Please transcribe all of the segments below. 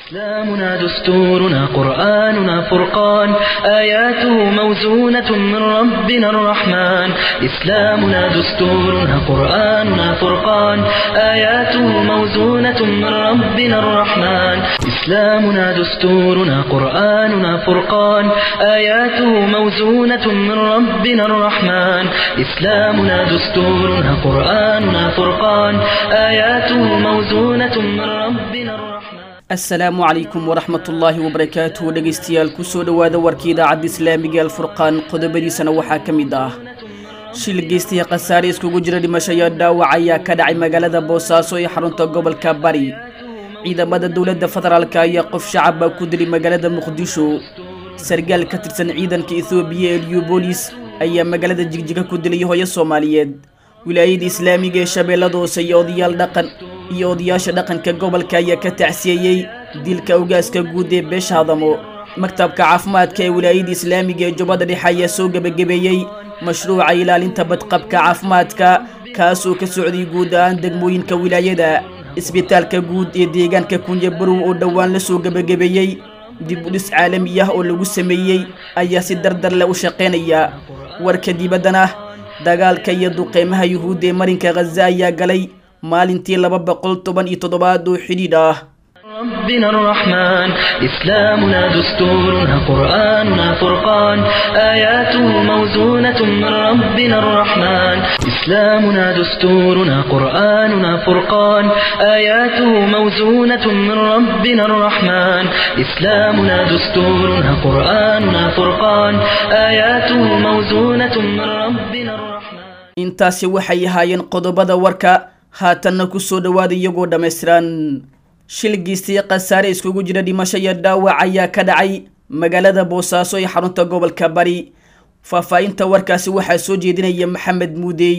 إسلامنا دستورنا قرآننا فرقان آياته موزونة من ربنا الرحمن إسلامنا دستورنا قرآننا فرقان آياته موزونة من ربنا الرحمن إسلامنا دستورنا قرآننا فرقان آياته موزونة من ربنا الرحمن إسلامنا دستورنا قرآننا فرقان آياته موزونة من ربنا الرحمن asalaamu calaykum waraxmatullaahi wabarakaatuhu dhegaystayaal kusoo dhowaada warkii idaacadda islaamiga alfurqaan qodobadiisana waxaa ka mid ah shil geystaya khasaare iskugu jira dhimasho iyo dhaawac ayaa ka dhacay magaalada boosaaso ee xarunta gobolka bari ciidamada dowladda federaalka ayaa qof shacaba ku dilay magaalada muqdisho sargaal ka tirsan ciidanka ethoobiya ee liubolis ayaa magaalada jigjiga ku dilay hooyo soomaaliyeed wilaayada islaamiga ee shabeellada hoose iyo odayaal dhaqan iyo odayaasha dhaqanka gobolka ayaa ka tacsiyeeyey dilka ogaaska guud ee beesha hadamo maktabka caafimaadka ee wilaayada islaamiga ee jubbada dhexe ayaa soo gebagabeeyey mashruuca ilaalinta badqabka caafimaadka kaasoo ka socday guud ahaan degmooyinka wilaayada isbitaalka guud ee deegaanka kunye barow oo dhowaan la soo gebagabeeyey dib u dhis caalami ah oo lagu sameeyey ayaa si dardar leh u shaqaynaya warka dibaddana dagaalka iyo duqeymaha yuhuudda ee marinka khaza ayaa galay maalintii laba boqol toban iyo toddobaad oo xidhiidh ah ربنا الرحمن إسلامنا دستورنا قرآننا فرقان آياته موزونة من ربنا الرحمن إسلامنا دستورنا قرآننا فرقان آياته موزونة من ربنا الرحمن إسلامنا دستورنا قرآننا فرقان آياته موزونة من ربنا الرحمن intaasi waxay ahaayeen qodobada warka haatanna ku soo dhowaada iyagoo dhammaystiran shil geystaya khasaare iskugu jira dhimasho iyo dhaawac ayaa ka dhacay magaalada boosaaso ee xarunta gobolka bari faahfaahinta warkaasi waxaa soo jeedinaya maxamed muudey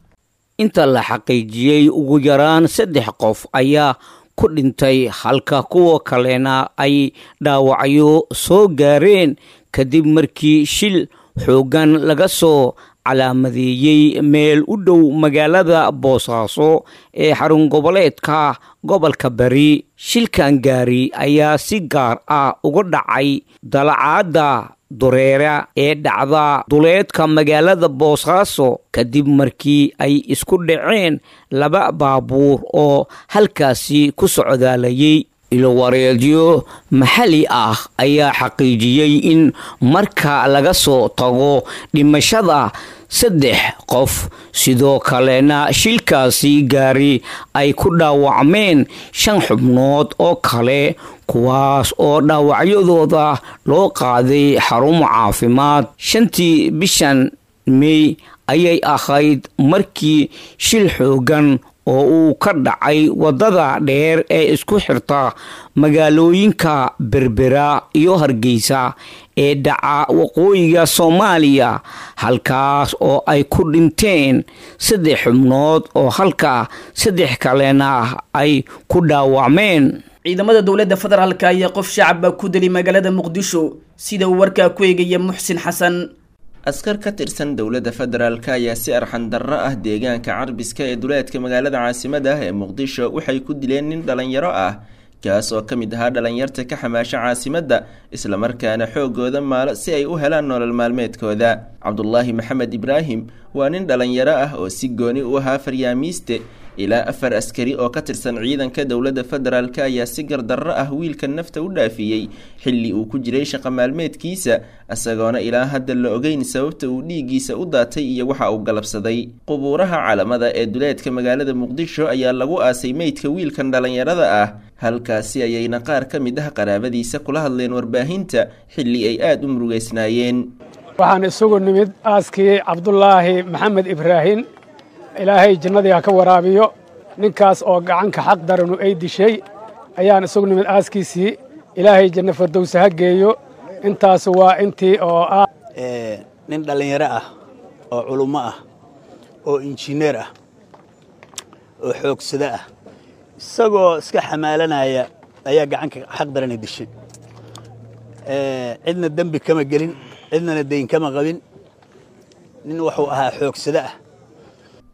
inta la xaqiijiyey ugu yaraan saddex qof ayaa ku dhintay halka kuwa kalena ay dhaawacyo soo gaareen kadib markii shil xooggan laga soo calaamadeeyey meel u dhow magaalada boosaaso ee xarun goboleedka gobolka bari shilkan gaari ayaa si gaar ah uga dhacay dalacaadda dureera ee dhacda duleedka magaalada boosaaso kadib markii ay isku dhaceen laba baabuur oo halkaasi ku socdaalayay ilowareedyo maxalli ah ayaa xaqiijiyey in marka laga soo tago dhimashada saddex qof sidoo kalena shilkaasi gaari ay ku dhaawacmeen shan xubnood oo kale kuwaas oo dhaawacyadooda loo qaaday xarumo caafimaad shantii bishan mey ayay ahayd markii shil xoogan oo uu ka dhacay waddada dheer ee isku xirta magaalooyinka berbera iyo hargeysa ee dhaca waqooyiga soomaaliya halkaas oo ay ku dhinteen saddex xubnood oo halka saddex kalena ay ku dhaawacmeen ciidamada dowladda federaalka ayaa qof shacaba ku dilay magaalada muqdisho sida uu warkaa ku eegaya muxsin xasan askar ka tirsan dowladda federaalk ayaa si arxan darro ah deegaanka carbiska ee duleedka magaalada caasimada ah ee muqdisho waxay ku dileen nin dhalinyaro ah kaas oo ka mid ahaa dhalinyarta ka xamaasha caasimadda islamarkaana xoogooda maalo si ay u helaan nolol maalmeedkooda cabdulaahi maxamed ibraahim waa nin dhalinyaro ah oo si gooni u ahaa faryaamiiste ilaa afar askari oo ka tirsan ciidanka dowladda federaalk ayaa si gardarro ah wiilka nafta u dhaafiyey xilli uu ku jiray shaqa maalmeedkiisa isagoona ilaa hadda la ogeyn sababta uu dhiiggiisa u daatay iyo waxa uu galabsaday qubuuraha calamada ee duleedka magaalada muqdisho ayaa lagu aasay meydka wiilkan dhalinyarada ah halkaasi ayayna qaar ka mid ah qaraabadiisa kula hadleen warbaahinta xilli ay aada u murugeysnaayeen waxaan isugu nimid aaskii cabdulaahi maxamed ibraahim ilaahay jannadii ha ka waraabiyo ninkaas oo gacanka xaq daranu ay dishay ayaan isugu nimid aaskiisii ilaahay janno fardowse ha geeyo intaas waa intii oo ah nin dhallinyaro ah oo culummo ah oo injineer ah oo xoogsado ah isagoo iska xamaalanaya ayaa gacanka xaq darana dishay cidna dembi kama gelin cidnana dayn kama qabin nin wuxuu ahaa xoogsado ah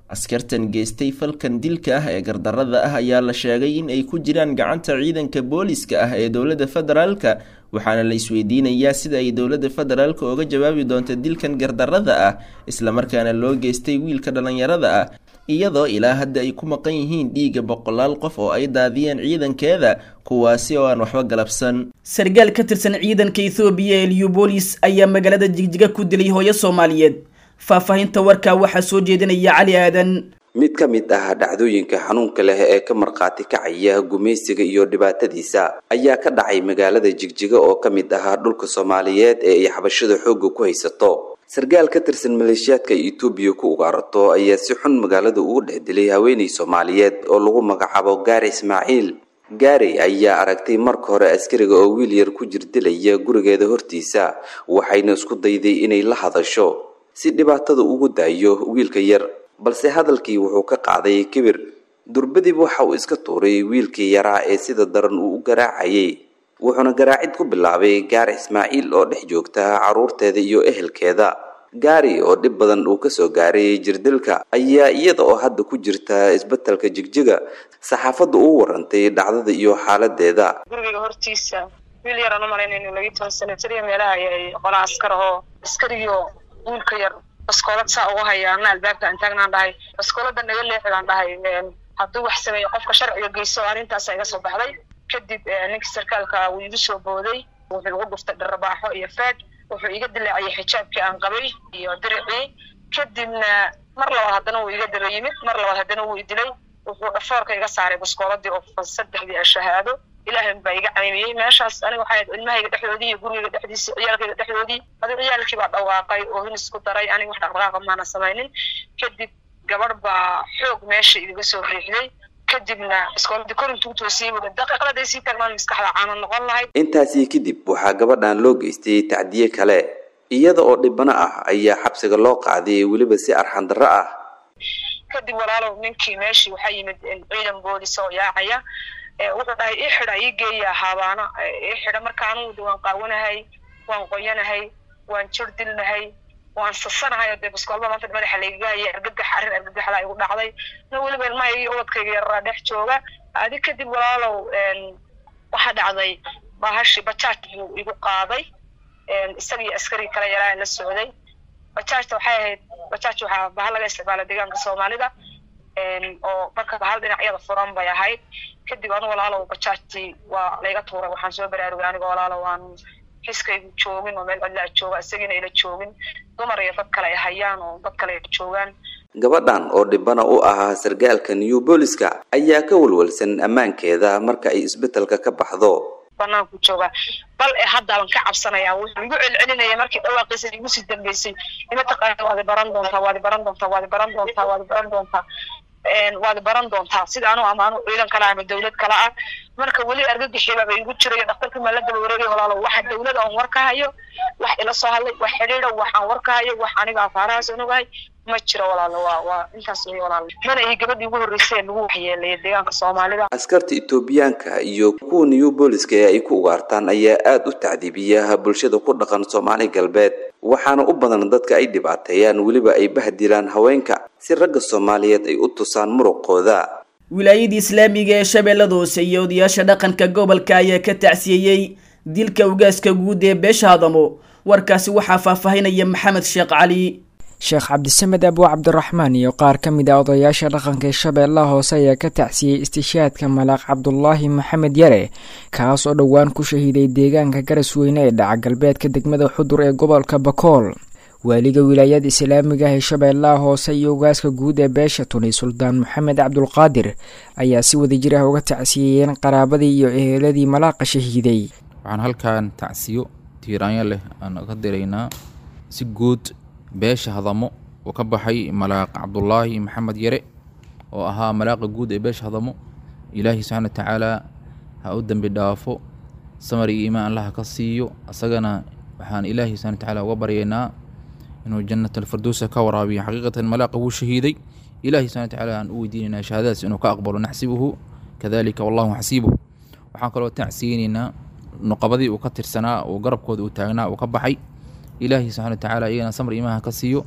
askartan geystay falkan dilka ah ee gardarada ah ayaa la sheegay in ay ku jiraan gacanta ciidanka booliska ah ee dowladda federaalka waxaana la isweydiinayaa sida ay dowladda federaalka oga jawaabi doonta dilkan gardarada ah islamarkaana loo geystay wiilka dhallinyarada ah iyadoo ilaa hadda ay ku maqan yihiin dhiigga boqolaal qof oo ay daadiyeen ciidankeeda kuwaasi oo aan waxba galabsan sargaal ka tirsan ciidanka ethoobiya ee liubolis ayaa magaalada jigjiga ku dilay hooyo soomaaliyeed faahfaahinta warkaa waxaa soo jeedinaya cali aadan mid ka mid ah dhacdooyinka xanuunka leh ee ka markhaati kacaya gumaysiga iyo dhibaatadiisa ayaa ka dhacay magaalada jigjiga oo ka mid ahaa dhulka soomaaliyeed ee ay xabashada xoogga ku haysato sargaal ka tirsan maleeshiyaadka etoobiya ku ugaarato ayaa si xun magaalada ugu dhex dilay haweenay soomaaliyeed oo lagu magacaabo gaari ismaaciil gaari ayaa aragtay marka hore askariga oo wiil yar ku jirdilaya gurigeeda hortiisa waxayna isku dayday inay la hadasho si dhibaatada ugu daayo wiilka yar balse hadalkii wuxuu ka qaaday kibir durbadib waxa uu iska tuuray wiilkii yaraa ee sida daran uu u garaacayay wuxuuna garaacid ku bilaabay gaari ismaaciil oo dhex joogta carruurteeda iyo ehelkeeda gaari oo dhib badan uu kasoo gaaray jirdilka ayaa iyada oo hadda ku jirta isbetelka jigjiga saxaafadda uu warantay dhacdada iyo xaaladeeda guriga hortiisa wiil yaraan u malaynayno lagi toban sano jiriya meelaha ayay qola askar ahoo askarigiio wiilka yar baskoolad saa ugu haya ana albaabka aan taagnaan dhahay baskoolada naga leexidaan dhahay hadduu wax sameeyo qofka sharciga geyso arrintaasa iga soo baxday kadib ninkii sarkaalka wuu igu soo booday wuxuu igu dhuftay dharabaaxo iyo faag wuxuu iga dilaaciyay xijaabkii aan qabay iyo diricii kadibna mar labaad haddana wuu iga daba yimid mar labaad haddana wuu idilay wuxuu dhafoorka iga saaray baskooladii oo saddexdii shahaado ilaahay baa iga caymiyey meeshaas aniga waxay ahayd ilmahayga dhexdoodii iyo gurigayga dhexdiisii ciyaalkayga dhexdoodii adi ciyaalkii baa dhawaaqay oo hin isku daray aniga wax dhaqdhaqaaqa maana samaynin kadib gabadh baa xoog meesha igaga soo riixday kadibna iskooladii korintuu toosiyey buui daqiiqaday sii taagmaan maskaxda caana noqon lahayd intaasii kadib waxaa gabadhan loo geystay tacdiye kale iyada oo dhibano ah ayaa xabsiga loo qaaday weliba si arxan darro ah kadib walaalow ninkii meeshii waxaa yimid ciidan boolis oo yaacaya wuxuu dhahay ii xidha ii geeya haabaana ii xidha marka anugu waan qaawanahay waan qoyanahay waan jir dilnahay waan sasanahay oo dee baskoolba maanta madaxa laygaga hayay argagax arrin argagaxda igu dhacday na weliba ilmahayga iyo ubadkayga yararaa dhex jooga adi kadib walaalow waxaa dhacday bahashi bajaaj buu igu qaaday isagii askari kale yaraa la socday bajaajta waxay ahayd bajaaj waxaa bahal laga isticmaala deegaanka soomaalida oo marka bahal dhinacyada furan bay ahayd kadib anu walaalow bajaajtii waa layga tuuray waxaan soo baraarugay aniga walaalow aan xiskaygu joogin oo meel cidlaa jooga isagiina ila joogin dumar iyo dad kale ay hayaan oo dad kale ay joogaan gabadhan oo dhibana u ahaa sargaalka new booliska ayaa ka walwalsan ammaankeeda marka ay isbetelka ka baxdo banaanku joogaa bal e haddaaban ka cabsanaya wuxuu igu celcelinaya markii dhawaaqiisa igu sii dambeysay ima taqaana waadi baran doontaa waadi baran doontaa waadi baran doontaa waadi baran doontaa waad baran doontaa sida anu ama anu ciidan kale ama dawlad kale ah marka weli argagixibaaba igu jirayo dhaktarkii maa la daba wareegay walaalo waxa dawlada aan war ka hayo wax ila soo hadlay wax xidhiidha waxaan war ka hayo wax aniga afaarahaas onogahay ma jiro walaalo waa waa intaas wey walaalo mana iyo gabadhii ugu horreysay ee lagu waxyeeleeyay deegaanka soomaalida askarta etoobiyaanka iyo kuwa new booliska ee ay ku ugaartaan ayaa aada u tacdiibiya bulshada ku dhaqan soomaali galbeed waxaana u badan dadka ay dhibaateeyaan weliba ay bahdilaan haweenka si ragga soomaaliyeed ay u tusaan muruqooda wilaayadii islaamiga ee shabeellada hoose iyo odayaasha dhaqanka gobolka ayaa ka tacsiyeeyey dilka ugaaska guud ee beesha hadamo warkaasi waxaa faahfaahinaya maxamed sheekh cali sheekh cabdisamed abuu cabdiraxmaan iyo qaar ka mid ah odayaasha dhaqanka ee shabeellaha hoose ayaa ka tacsiyey istishaadka malaaq cabdulaahi maxamed yare kaas oo dhowaan ku shahiiday deegaanka garasweyne ee dhaca galbeedka degmada xudur ee gobolka bakool waaliga wilaayada islaamiga ah ee shabeellaha hoose iyo ugaaska guud ee beesha tuni suldaan maxamed cabdulqaadir ayaa si wadajir ah uga tacsiyeeyeen qaraabadii iyo eheladii malaaqa shahiiday waxaan halkan tacsiyo tiiraanyo leh aan ka diraynaa si guud beesha hadamo oo ka baxay malaaq cabdulaahi maxamed yare oo ahaa malaaqa guud ee beesha hadamo ilaahi subxaana watacaala ha u dembi dhaafo samar iyo iimaan allaha ka siiyo asagana waxaan ilaahi subxana watacaala uga baryaynaa inuu jannat alfirdowsa ka waraabiyo xaqiiqatan malaaqa wuu shahiiday ilaahi subxana watacaala aan u weydiinaynaa shahaadadaas inuu ka aqbalo naxsibuhu kadalika wallahu xasiibuh waxaan kaloo tacsiyeynaynaa nuqabadii uu ka tirsanaa oo garabkooda uu taagnaa uu ka baxay ilaahi subxana watacaala iyagana samr iimaha ka siiyo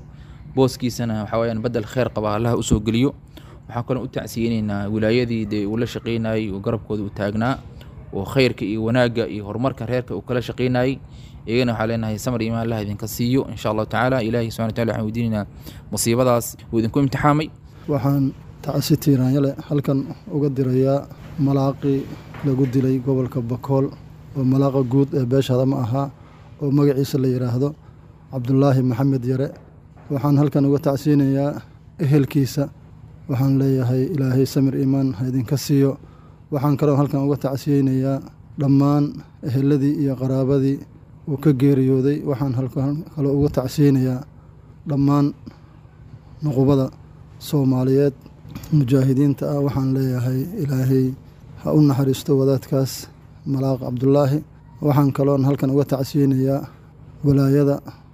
booskiisana waxaa weyaan bedel kheer qaba allaha usoo geliyo waxaan kaloo u tacsiyeyneynaa wilaayadii dee uu la shaqeynayey oo garabkooda u taagnaa oo khayrka iyo wanaagga iyo horumarka reerka uu kala shaqeynayey iyagana waxaa leenahay samar imaan allah idinka siiyo insha allahu tacaala ilaahi subxana wataala waxaan weydiinaynaa musiibadaas uu idinku imtixaamay waxaan tacsi tiiraanyale halkan uga dirayaa malaaqii lagu dilay gobolka bakool oo malaaqa guud ee beeshada ma ahaa oo magaciisa la yidhaahdo cabdulaahi maxamed yare waxaan halkan uga tacsiyinayaa ehelkiisa waxaan leeyahay ilaahay samir iimaan ha idinka siiyo waxaan kaloo halkan uga tacsiyeynayaa dhammaan eheladii iyo qaraabadii uu ka geeriyooday waxaan kaloo uga tacsiyeynayaa dhammaan nuqubada soomaaliyeed mujaahidiinta ah waxaan leeyahay ilaahay ha u naxariisto wadaadkaas malaaq cabdulaahi waxaan kaloon halkan uga tacsiyeynayaa walaayada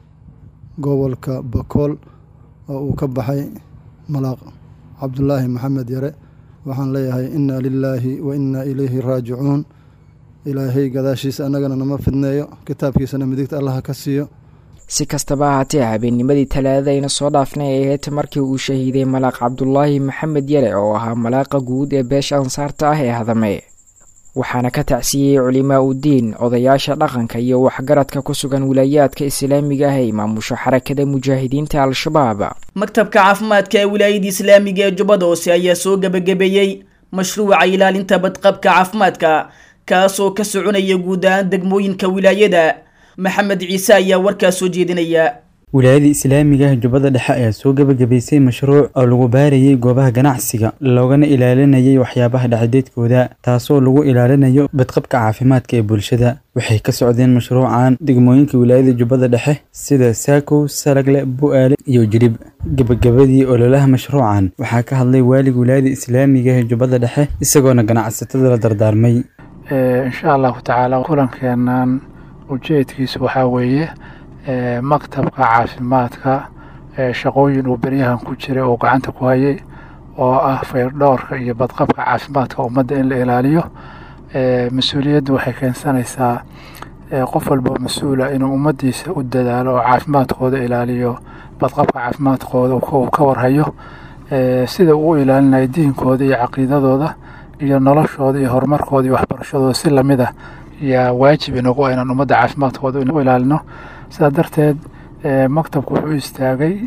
gobolka bakool oo uu ka baxay malaaq cabdulaahi maxamed yare waxaan leeyahay inna lilaahi wa inna ilayhi raajicuun ilaahay gadaashiisa annagana nama fidneeyo kitaabkiisana midigta allaha ka siiyo si kastaba ahaatee habeennimadii talaadadayna soo dhaafnay ay ahayd markii uu shahiiday malaaq cabdulaahi maxamed yare oo ahaa malaaqa guud ee beesha ansaarta ah ee hadame waxaana ka tacsiyeyey culimaa udiin odayaasha dhaqanka iyo waxgaradka ku sugan wilaayaadka islaamiga ah ee maamusho xarakada mujaahidiinta al-shabaab maktabka caafimaadka ee wilaayada islaamiga ee jubbada hoose ayaa soo gebagabeeyey mashruuca ilaalinta badqabka caafimaadka kaasoo ka soconaya guud ahaan degmooyinka wilaayada maxamed ciise ayaa warkaas soo jeedinaya wilaayada islaamiga ah jubbada dhexe ayaa soo gebagabaysay mashruuc oo lagu baarayay goobaha ganacsiga loogana ilaalinayay waxyaabaha dhexdeedkooda taasoo lagu ilaalinayo badqabka caafimaadka ee bulshada waxay ka socdeen mashruucan degmooyinka wilaayada jubbada dhexe sida saakow salagle bu-aale iyo jirib gebagabadii ololaha mashruucan waxaa ka hadlay waalig wilaayada islaamiga ee jubbada dhexe isagoona ganacsatada la dardaarmay insha allahu tacaala kulankeenan ujeedkiisu waxaa weeye maktabka caafimaadka shaqooyin uu beryahan ku jiray oo gacanta ku hayay oo ah fayrdhoorka iyo badqabka caafimaadka ummadda in la ilaaliyo mas-uuliyaddu waxay keensanaysaa qof walboo mas-uula inuu ummaddiisa u dadaalo oo caafimaadkooda ilaaliyo badqabka caafimaadkooda uu ka warhayo sida uu u ilaalinayo diinkooda iyo caqiidadooda iyo noloshooda iyo horumarkooda iyo waxbarashadooda si lamid ah yaa waajib inagu inaan ummadda caafimaadkooda u ilaalino sidaa darteed maktabku wuxuu istaagay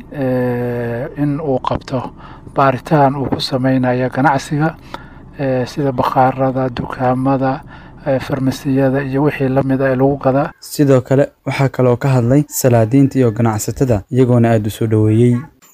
in uu qabto baaritaan uu ku sameynayo ganacsiga sida bakhaarada dukaamada farmasiyada iyo wixii lamid a ee lagu gadaa sidoo kale waxaa kaloo ka hadlay salaadiinta iyo ganacsatada iyagoona aada u soo dhoweeyey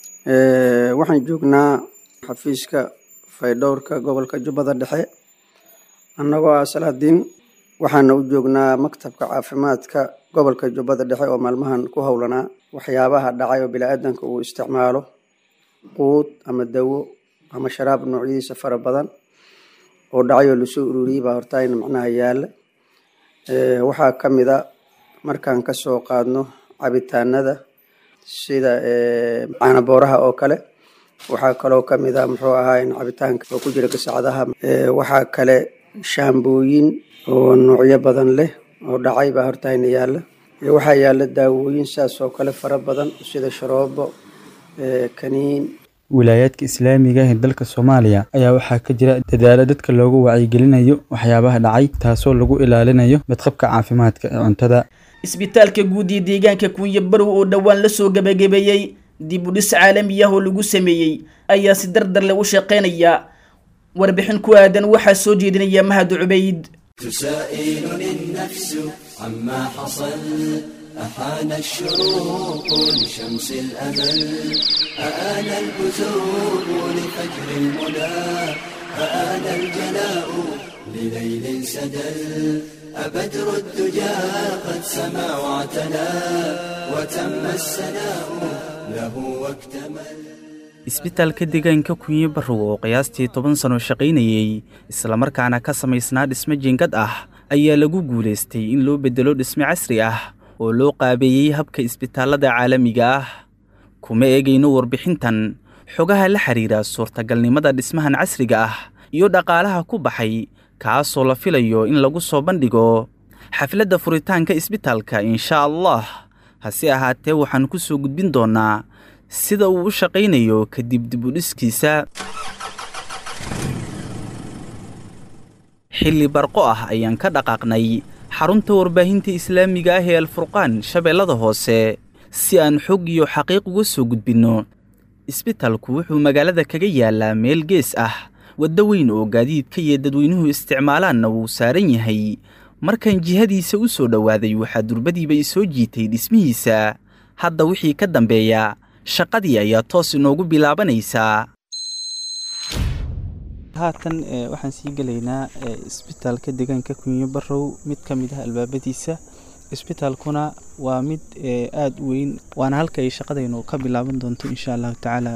waxaan joognaa xafiiska faydhowrka gobolka jubbada dhexe annagoo ah salaadiin waxaana u joognaa maktabka caafimaadka gobolka jubbada dhexe oo maalmahan ku howlanaa waxyaabaha dhacay oo bini-aadanka uu isticmaalo quud ama dawo ama sharaab noocyadiisa fara badan oo dhacay oo lasoo ururiyey baa hortaayna macnaha yaala waxaa ka mid a markaan kasoo qaadno cabitaanada sida caanabooraha oo kale waxaa kaloo ka mid a muxuu ahaa cabitaanka oo ku jira gasacadaha waxaa kale shaambooyin oo noocyo badan leh oo dhacay baa hortayna yaalla waxaa yaalla daawooyin saas oo kale fara badan sida sharoobo kaniin wilaayaadka islaamiga ee dalka soomaaliya ayaa waxaa ka jira dadaalo dadka loogu wacyigelinayo waxyaabaha dhacay taasoo lagu ilaalinayo badqabka caafimaadka ee cuntada isbitaalka guud iyo deegaanka kunya barow oo dhowaan la soo gebagabeeyey dib u dhis caalami ah oo lagu sameeyey ayaa si dardar leh u shaqeynaya warbixin ku aadan waxaa soo jeedinaya mahad cubayd تسائلني النفس عما حصل أحان الشروق لشمس الأمل أآن البزوغ لفجر المنى أآن الجلاء لليل سدل أبدر الدجى قد سما واعتلى وتم السناء له واكتمل isbitaalka deegaanka kunye barrow oo qiyaastii toban sano shaqaynayey islamarkaana ka samaysnaa dhisme jiingad ah ayaa lagu guulaystay in loo beddelo dhisme casri ah oo loo qaabeeyey habka isbitaallada caalamiga ah kuma eegayno warbixintan xogaha la xidhiira suurtagalnimada dhismahan casriga ah iyo dhaqaalaha ku baxay kaasoo la filayo in lagu soo bandhigo xafladda furitaanka isbitaalka insha allah hase ahaatee waxaan ku soo gudbin doonnaa sida uu u shaqaynayo kadib dibudhiskiisa xilli barqo ah ayaan ka dhaqaaqnay xarunta warbaahinta islaamiga ah ee alfurqaan shabeellada hoose si aan xog iyo xaqiiq uga soo gudbinno isbitalku wuxuu magaalada kaga yaalaa meel gees ah waddo weyn oo gaadiidka iyo dadweynuhu isticmaalaanna wuu saaran yahay markaan jihadiisa u soo dhowaaday waxaa durbadiiba isoo jiitay dhismihiisa hadda wixii ka dambeeya shaqadii ayaa toos inoogu bilaabanaysaa haatan waxaan sii gelaynaa isbitaalka deegaanka kunyo barow mid ka mid ah albaabadiisa isbitaalkuna waa mid aada u weyn waana halka ay shaqadaynu ka bilaaban doonto insha allahu tacaala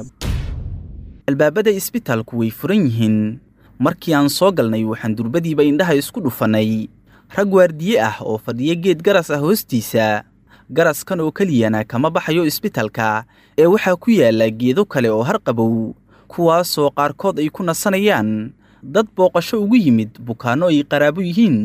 albaabada isbitaalku way furan yihiin markii aan soo galnay waxaan durbadiiba indhaha isku dhufannay rag waardiye ah oo fadhiya geed garas ah hoostiisa garaskan oo keliyana kama baxayo isbitaalka ee waxaa ku yaalla geedo kale oo harqabow kuwaasoo qaarkood ay ku nasanayaan dad booqasho ugu yimid bukaanno ay qaraabo yihiin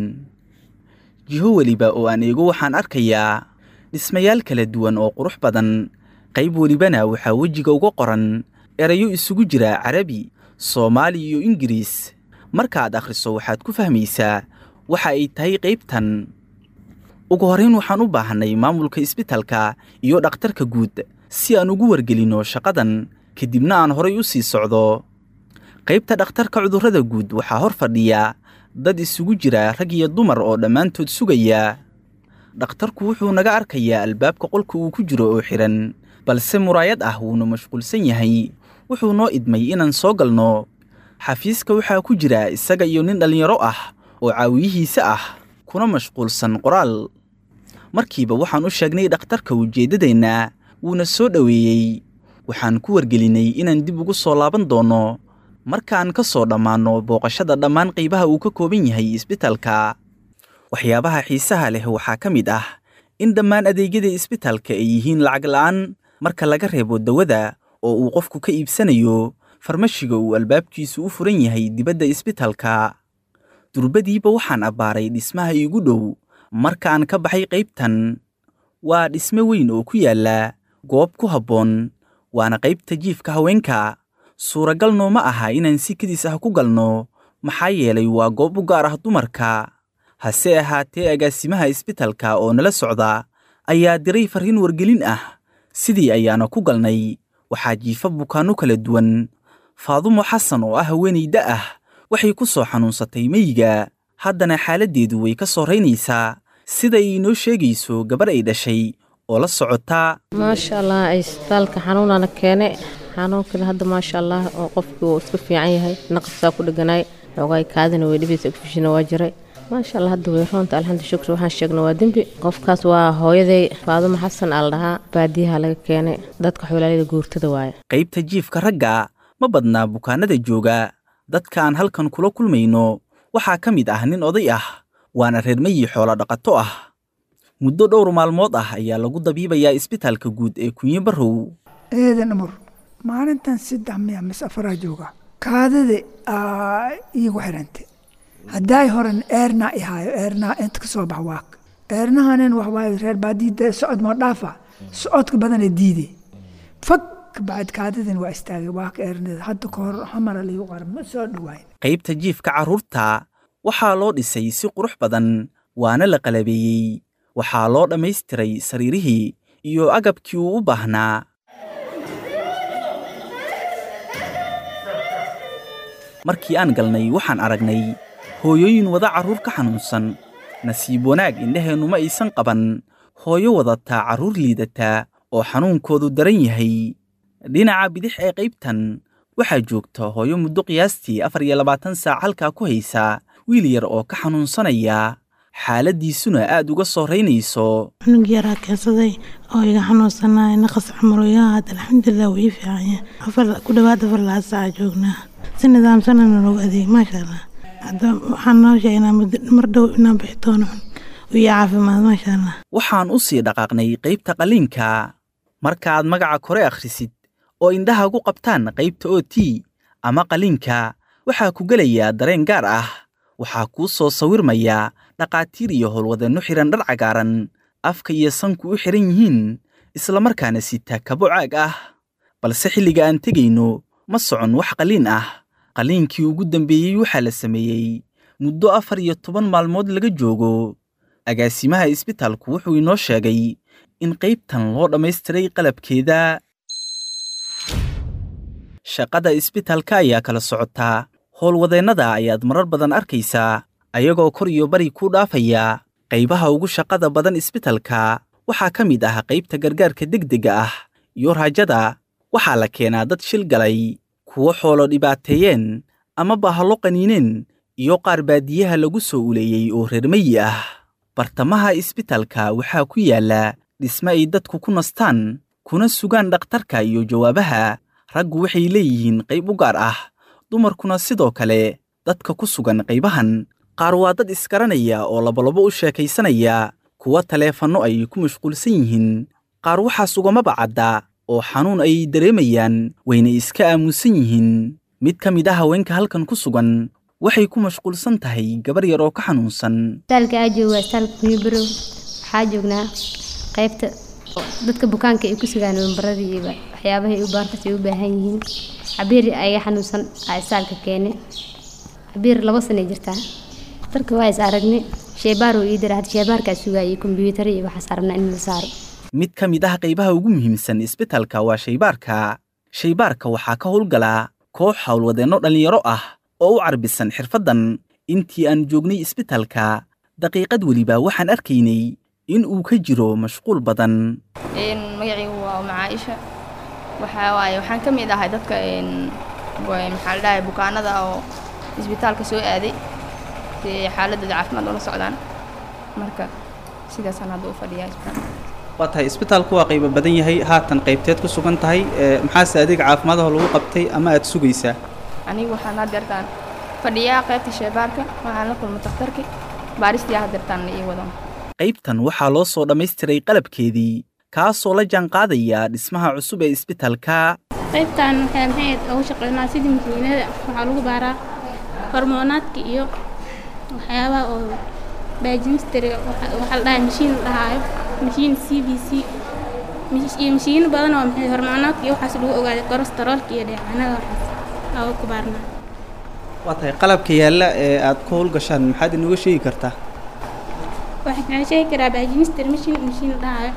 jiho weliba oo aan eego waxaan arkayaa dhismayaal kala duwan oo qurux badan qayb welibana waxaa wejiga uga qoran erayo isugu jira carabi soomaali iyo ingiriis markaaad akhriso waxaad ku fahmaysaa waxa ay tahay qaybtan ugu horrayn waxaan u baahannay maamulka isbitalka iyo dhakhtarka guud si aan ugu wargelinno shaqadan kadibna aan horay u sii socdo qaybta dhakhtarka cudurrada guud waxaa hor fadhiya dad isugu jira rag iyo dumar oo dhammaantood sugaya dhakhtarku wuxuu naga arkayaa albaabka qolka uu ku jiro oo xidhan balse muraayad ah wuuna mashquulsan yahay wuxuu noo idmay inaan soo galno xafiiska waxaa ku jira isaga iyo nin dhallinyaro ah oo caawiyihiisa ah kuna mashquulsan qoraal markiiba waxaan u sheegnay dhakhtarka ujeeddadeenna wuuna soo dhoweeyey waxaan ku wargelinay inaan dib ugu soo laaban doonno markaan ka soo dhammaanno booqashada dhammaan qaybaha uu ka kooban yahay isbitalka waxyaabaha xiisaha leh waxaa ka mid ah in dhammaan adeegyada isbitalka ay yihiin lacag la'aan marka laga reebo dawada oo uu qofku ka iibsanayo farmashiga uu albaabkiisu u furan yahay dibadda isbitalka durbadiiba waxaan abbaaray dhismaha iigu dhow markaan ka baxay qaybtan waa dhisme weyn oo ku yaalla goob ku habboon waana qaybta jiifka haweenka suuragal nooma aha inaan si kedis ah ku galno maxaa yeelay waa goob u gaar ah dumarka hase ahaatee agaasimaha isbitalka oo nala socda ayaa diray farriin wargelin ah sidii ayaana ku galnay waxaa jiifa bukaanno kala duwan faadumo xasan oo ah haweenayda ah waxay ku soo xanuunsatay meyiga haddana xaaladdeedu way ka soo raynaysaa sida ay inoo sheegayso gabar ay dhashay oo la socotaa maasha allah isbitaalka xanuunana keene xanuunkana hadda maasha allah oo qofkii uu iska fiican yahay naqasaa ku dheganaay xoogaay kaadina way dhibaysa ogfishina waa jiray maasha allah hadda way roonta alxamdu shukr waxaan sheegna waa dembi qofkaas waa hooyaday faadumo xasan aa la dhahaa baadiyaha laga keenay dadka xoolaalida guurtada waaye qaybta jiifka ragga ma badnaa bukaanada jooga dadka aan halkan kula kulmayno waxaa ka mid ah nin oday ah waana reer meyi xoolo dhaqato ah muddo dhowr maalmood ah ayaa lagu dabiibayaa isbitaalka guud ee kunye barrow eedan amur maalintan saddex miya mis afaraa jooga kaadada iigu xirantay haddaay horen eerna ihaayo eernaha inta ka soo bax waak eernahanin waxwaaye reer baadiida socod moo dhaafa socodka badana diide fag bacd kaadadin waa istaagay waak eernada hadda ka hor xamara liigu qaran ma soo dhawaayn qaybta jiifka carruurta waxaa loo dhisay si qurux badan waana la qalabeeyey waxaa loo dhammaystiray sariirihii iyo agabkii uu u baahnaa markii aan galnay waxaan aragnay hooyooyin wada carruur ka xanuunsan nasiib wanaag indhaheennu ma aysan qaban hooyo wadataa carruur liidataa oo xanuunkoodu daran yahay dhinaca bidix ee qaybtan waxaa joogta hooyo muddo qiyaastii afar iyo labaatan saac halkaa ku haysa wiil yar oo ka xanuunsanaya xaaladdiisuna aad uga soo raynayso cunug yaraa keensaday oo iga xanuunsanaya naqas camaloyaa hadda alxamdulilah wuu ii fiicanya afar ku dhowaad afar laha saaca joognaa si nidaamsanana loogu adeeg maasha allah hadda waxaan noo sheegay inaan muddo mar dhow inaan bixi doono iyo caafimaad maasha allah waxaan u sii dhaqaaqnay qaybta qalliinka markaaad magaca kore akhrisid oo indhaha gu qabtaan qaybta o t ama qalliinka waxaa ku gelayaa dareen gaar ah waxaa kuu soo sawirmaya dhaqaatiir iyo howlwadanno xidhan dhar cagaaran afka iyo sanku u xidhan yihiin islamarkaana sita kabo caag ah balse xilliga aan tegayno ma socon wax qaliin ah qaliinkii ugu dambeeyey waxaa la sameeyey muddo afar iyo toban maalmood laga joogo agaasimaha isbitaalku wuxuu inoo sheegay in qaybtan loo dhammaystiray qalabkeeda shaqada isbitaalka ayaa kala socotaa howlwadeennada ayaad marar badan arkaysaa ayagoo kor iyo bari ku dhaafaya qaybaha ugu shaqada badan isbitaalka waxaa ka mid ah qaybta gargaarka degdega ah iyo raajada waxaa la keenaa dad shil galay kuwo xoolo dhibaateeyeen ama bahallo qaniineen iyo qaar baadiyaha lagu soo uleeyey oo reermayi ah bartamaha isbitaalka waxaa ku yaalla dhisme ay dadku ku nastaan kuna sugaan dhakhtarka iyo jawaabaha raggu waxay leeyihiin qayb u gaar ah dumarkuna sidoo kale dadka ku sugan qaybahan qaar waa dad isgaranaya oo labolabo u sheekaysanaya kuwa taleefanno ay ku mashquulsan yihiin qaar waxaas ugamaba cadda oo xanuun ay dareemayaan wayna iska aamusan yihiin mid ka mid ah haweenka halkan ku sugan waxay ku mashquulsan tahay gabar yar oo ka xanuunsan isbitaalka aa jooga isbitaalka kunyibarow waxaa joognaa qaybta dadka bukaanka ay ku sugaan wambaradii iyo waxyaabahay u baarkas ay u baahan yihiin cabiir ayaga xanuunsan aa isbitaalka keene cabiir laba sanay jirtaa dhakhtarka waa is aragnay sheebaar uu ii dira hadda sheebaarkaa sugaayay kombiyuutar iyo waxaas aragnaa in la saaro mid ka mid ah qaybaha ugu muhiimsan isbitaalka waa shaybaarka shaybaarka waxaa ka howlgala koox howlwadeenno dhallinyaro ah oo u carbisan xirfaddan intii aan joognay isbitaalka daqiiqad weliba waxaan arkaynay in uu ka jiro mashquul badan magacaygu waa uma caaisha waxaa waaye waxaan ka mid ahay dadka maxaa la dhahay bukaanada oo isbitaalka soo aaday si xaaladooda caafimaad ula socdaan marka sidaasaan hadda u fadhiyaa isbitaalka waa tahay isbitaalku waa qaybo badan yahay haatan qaybteed ku sugan tahay maxaase adeega caafimaadaha lagu qabtay ama aad sugaysaa anigu waxaan haddeertaan fadhiyaa qaybta sheebaarka waxaan la kulma takhtarki baaristii haddeertaan la ii wado qaybtan waxaa loo soo dhammaystiray qalabkeedii kaasoo la jaanqaadaya dhismaha cusub ee isbitaalka qaybtan waxaa maxayd ugu shaqeynaa sidii makiinada waxaa lagu baaraa hormoonaadka iyo waxyaabaha oo baajimistariga waxaa la dhahay mashiin la dhahaayo mashiin c b c iyo mashiino badan oo maxay hormoonaadka iyo waxaas lagu ogaaday kolestaroolka iyo dheecaanada waxaas aa ku baarnaa waa tahay qalabka yaalla ee aad ku howlgashaan maxaad inooga sheegi kartaa waxaan sheegi karaa baajimister mashiin mashiin la dhahaayo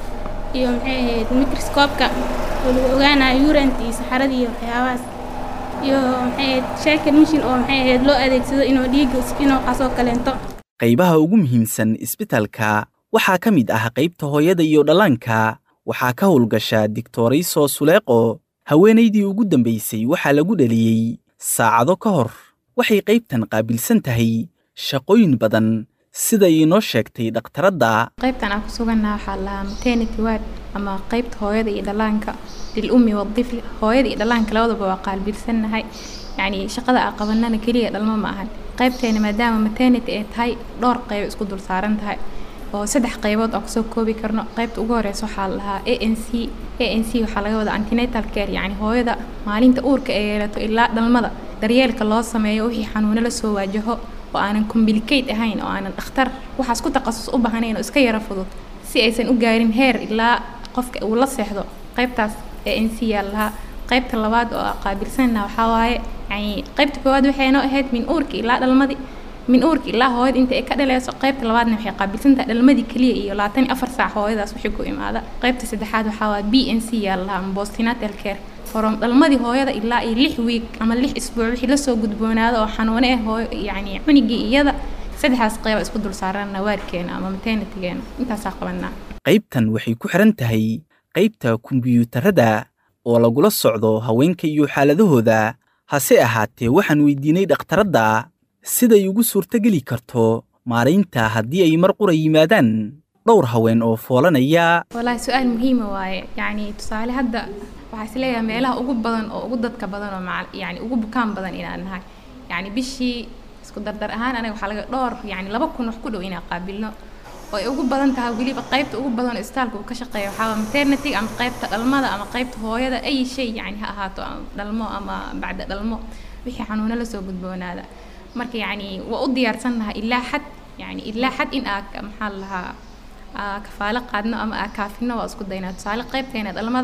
iyo maxay ahayd microscope-ka oo lagu ogaanayo urant iyo saxarada iyo waxyaabahaas iyo maxay ahayd shaakir mashiin oo maxay ahayd loo adeegsado inuu dhiigga inuu qasoo kaleento qaybaha ugu muhiimsan isbitaalka waxaa ka mid ah qaybta hooyada iyo dhallaanka waxaa ka howlgasha digtorayso suleeqo haweenaydii ugu dambaysay waxaa lagu dhaliyey saacado ka hor waxay qaybtan qaabilsan tahay shaqooyin badan sida inoo sheegtay dhakhtaradda qaybtan aan ku sugannaha waxaa lahaa maternity ward ama qaybta hooyada iyo dhallaanka lil ummi wadifli hooyada iyo dhallaanka labadaba waa qaabilsannahay yacni shaqada aan qabanana keliya dhalmo ma ahan qaybteena maadaama maternity ay tahay dhowr qayb isku dul saaran tahay oo saddex qaybood aan kusoo koobi karno qaybta ugu horeysa waxaa lahaa a n c a n c waxaa laga wadaa antenatal care yacni hooyada maalinta uurka ay yeelato ilaa dhalmada daryeelka loo sameeyo wixii xanuuno la soo waajaho oo aanan complicate ahayn oo aanan dhakhtar waxaas ku takhasus u baahnayn oo iska yara fudud si aysan u gaarin heer ilaa qofka uu la seexdo qaybtaas a n c yaa lahaa qaybta labaad oo qaabilsanna waxaa waaye yani qaybta koowaad waxay noo ahayd min uurka ilaa dhalmadii min uurka ilaa hooyada inta ay ka dhaleyso qaybta labaadna waxay qaabilsantahay dhalmadii keliya iyo labaatan iyo afar saac hooyadaas wixii ku imaada qaybta saddexaad waxaa waa b n c yaa lahaa ama postnatal care from dhalmadii hooyada ilaa iyo lix wiig ama lix isbuuc wixii lasoo gudboonaada oo xanuune ah hooyo yacni cunigii iyada saddexdaas qayba isku dul saarana waarkeena ama maternitygeena intaasaa qabanaa qaybtan waxay ku xiran tahay qaybta kombiyuutarada oo lagula socdo haweenka iyo xaaladahooda hase ahaatee waxaan weydiinay dhakhtaradda siday ugu suurtogeli karto maaraynta haddii ay mar qura yimaadaan dhowr haween oo foolanaya wallaahi su-aal muhiima waaye yacni tusaale hadda waxaa is leeyahay meelaha ugu badan oo ugu dadka badan oo macal yacni ugu bukaan badan inaan nahay yacni bishii isku dardar ahaan anaga waxaa laga dhowr yacni laba kun wax ku dhow inaan qaabilno oo ay ugu badan tahay weliba qaybta ugu badan oo isbitaalka uu ka shaqeeya waxaa waa maternity ama qaybta dhalmada ama qaybta hooyada ay shay yacni ha ahaato dhalmo ama bacda dhalmo wixii xanuuno lasoo gudboonaada marka yacni waa u diyaarsannahay ilaa xad yacni ilaa xad in aa maxaa lahaa kafaalo qaadno ama aa kaafino waa isku daynaa tusaale qaybteena dhalmada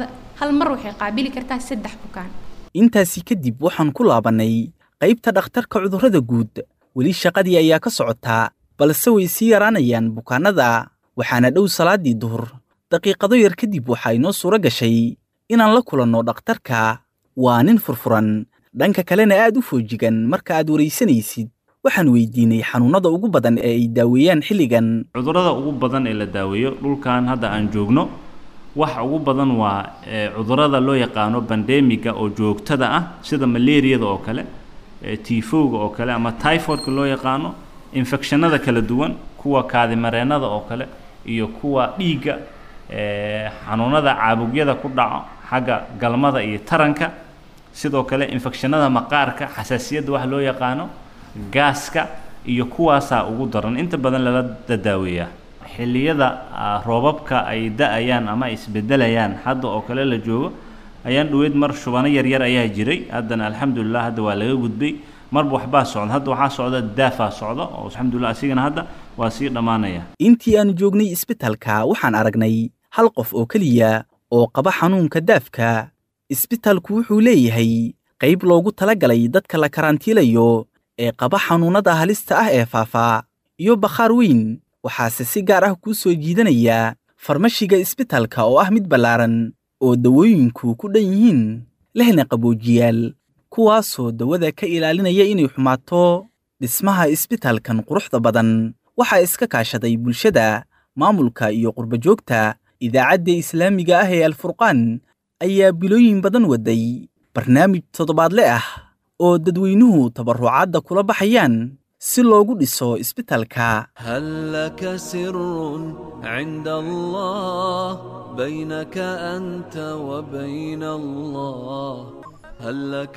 hal mar waxay qaabili kartaa saddex bukaan intaasi kadib waxaan ku laabannay qaybta dhakhtarka cudurrada guud weli shaqadii ayaa ka socotaa balse way sii yaraanayaan bukaannada waxaana dhow salaaddii duhur daqiiqado yar kadib waxaa inoo suuro gashay inaan la kulanno dhakhtarka waa nin furfuran dhanka kalena aad u foojigan marka aad waraysanaysid waxaan weydiinay xanuunnada ugu badan ee ay daaweeyaan xilligan cudurrada ugu badan ee la daaweeyo dhulkan hadda aan joogno waxa ugu badan waa cudurrada loo yaqaano bandemiga oo joogtada ah sida malaariyada oo kale tifowga oo kale ama typhoidka loo yaqaano infectionada kala duwan kuwa kaadimareennada oo kale iyo kuwa dhiigga xanuunada caabugyada ku dhaco xagga galmada iyo taranka sidoo kale infectionada maqaarka xasaasiyadda wax loo yaqaano gaaska iyo kuwaasaa ugu daran inta badan lala dadaaweeyaa xilliyada roobabka ay da-ayaan ama ay isbedelayaan hadda oo kale la joogo ayaan dhaweyd mar shubano yaryar ayaa jiray haddana alxamdulilah hadda waa laga gudbay marba waxbaa socda hadda waxaa socda daafaa socda oo alxamdulilah asigana hadda waa sii dhammaanaya intii aan joognay isbitaalka waxaan aragnay hal qof oo keliya oo qaba xanuunka daafka isbitaalku wuxuu leeyahay qayb loogu talagalay dadka la karantiilayo ee qaba xanuunnada halista ah ee faafaa iyo bakhaar weyn waxaase si gaar ah kuu soo jiidanaya farmashiga isbitaalka oo ah mid ballaaran oo dawooyinku ku dhan yihiin lehna qaboojiyaal kuwaasoo dawada ka ilaalinaya inay xumaato dhismaha isbitaalkan quruxda badan waxaa iska kaashaday bulshada maamulka iyo qurbajoogta idaacadda islaamiga ah ee alfurqaan ayaa bilooyin badan waday barnaamij toddobaadle ah oo dadweynuhu tabarrucaadda kula baxayaan si loogu dhiso isbitaalka هل لك سر عند الله بينك أنت وبين الله هل لك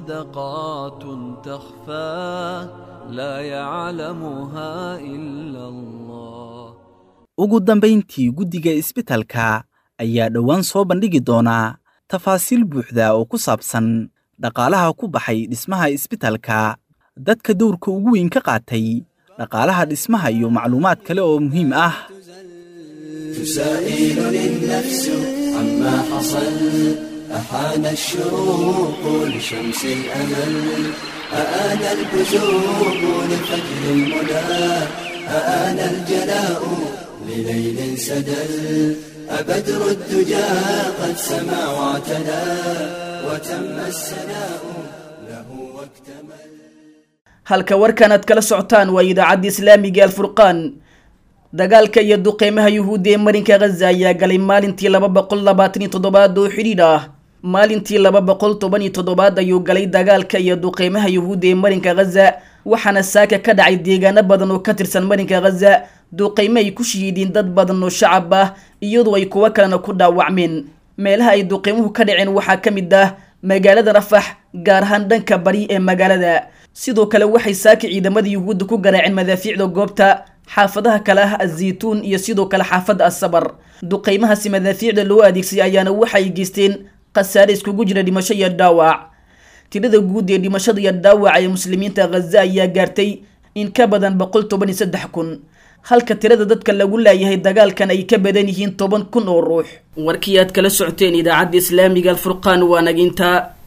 صدقات تخفى لا يعلمها إلا الله ugu dambayntii guddiga isbitaalka ayaa dhowaan soo bandhigi doonaa tafaasiil buuxda oo ku saabsan dhaqaalaha ku baxay dhismaha isbitaalka dadka dowrka ugu weyn ka qaatay dhaqaalaha dhismaha iyo macluumaad kale oo muhiim ah تسائلني النفس عما حصل أحان الشروق لشمس الأمل أآن البزوق لفجر المنى أآن الجلاء لليل سدل أبدر الدجى قد سما واعتلى وتم السناء له واكتمل halka warkan aad kala socotaan waa idaacadda islaamiga alfurqaan dagaalka iyo duqeymaha yuhuudda ee marinka ghaza ayaa galay maalintii laba boqol labaatan iyo toddobaad oo xidhiidh ah maalintii laba boqol toban iyo toddobaad ayuu galay dagaalka iyo duqeymaha yuhuudda ee marinka ghaza waxaana saaka ka dhacay deegaano badan oo ka tirsan marinka ghaza duqeyme ay ku shahiidiin dad badan oo shacab ah iyadoo ay kuwo kalena ku dhaawacmeen meelaha ay duqeymuhu ka dhaceen waxaa ka mid ah magaalada rafax gaar ahaan dhanka bari ee magaalada sidoo kale waxay saaka ciidamada yuhuudda ku garaaceen madaafiicda goobta xaafadaha kale ah azaytuun iyo sidoo kale xaafadda asabar duqeymahaasi madaafiicda loo adeegsaday ayaana waxay geysteen khasaare iskugu jira dhimasho iyo dhaawac tirada guud ee dhimashada iyo dhaawaca ee muslimiinta ghaza ayaa gaartay in ka badan boqol toban iyo saddex kun halka tirada dadka lagu laayahay dagaalkan ay ka badan yihiin toban kun oo ruux warkii aad kala socoteen idaacadda islaamiga alfurqaan waa naginta